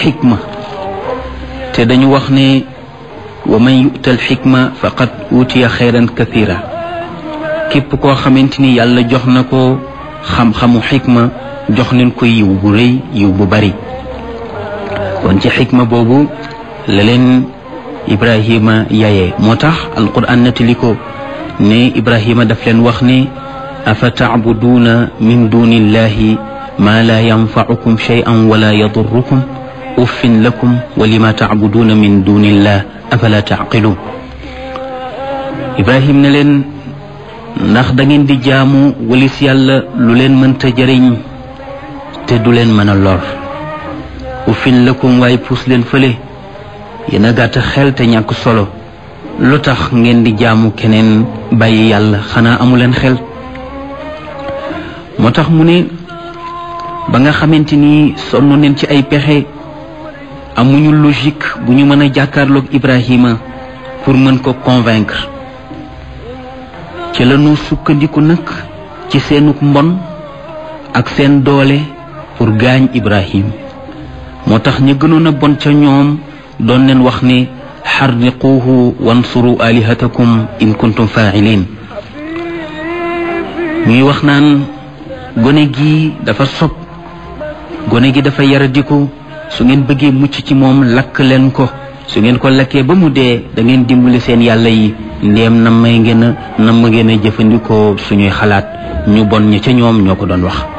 xikma te dañu wax ne wa man yu'tal xikma faqad utiya xayran kathira képp koo xamante ni yàlla jox na ko xam-xamu xikma jox leen ko yiw bu rëy yiw bu bari kon ci xikma boobu la leen ibrahima yaye moo tax alquran nettali ko ne ibrahima daf leen wax ne afa tacbuduuna min duni illahi ma la yanfacukum shay'an wala yadurrukum uffin lakum wa lima tacbuduuna min duni illah afala tacqiluun ibrahim ne leen ndax da ngeen di jaamu walis yàlla lu leen mënta jëriñ te du leen mën a lor uffin lakum waaye puus leen fële yéen a gàtt xel te ñàkk solo lu tax ngeen di jaamu keneen bàyyi yàlla xanaa amu leen xel moo tax mu ne ba nga xamante ni sonn neen ci ay pexe amuñu logique bu ñu mën a jàkkaarloog Ibrahima pour mën ko convaincre ci la ñu sukkandiku nag ci seenuk mbon ak seen doole pour gaañ Ibrahim moo tax ñu gënoon a bon ca ñoom doon leen wax ne xarriquuhu wansuru alihatakum in kuntum faa'ilin ñuy wax naan gone gi dafa sob gone gi dafa yaradiku su ngeen bëggee mucc ci moom lakk leen ko su ngeen ko lakkee ba mu dee da ngeen dimbali seen yàlla yi ndéem nam may ngeen a nam ma ngeen a jëfandikoo suñuy xalaat ñu bon ña ca ñoom ñoo ko doon wax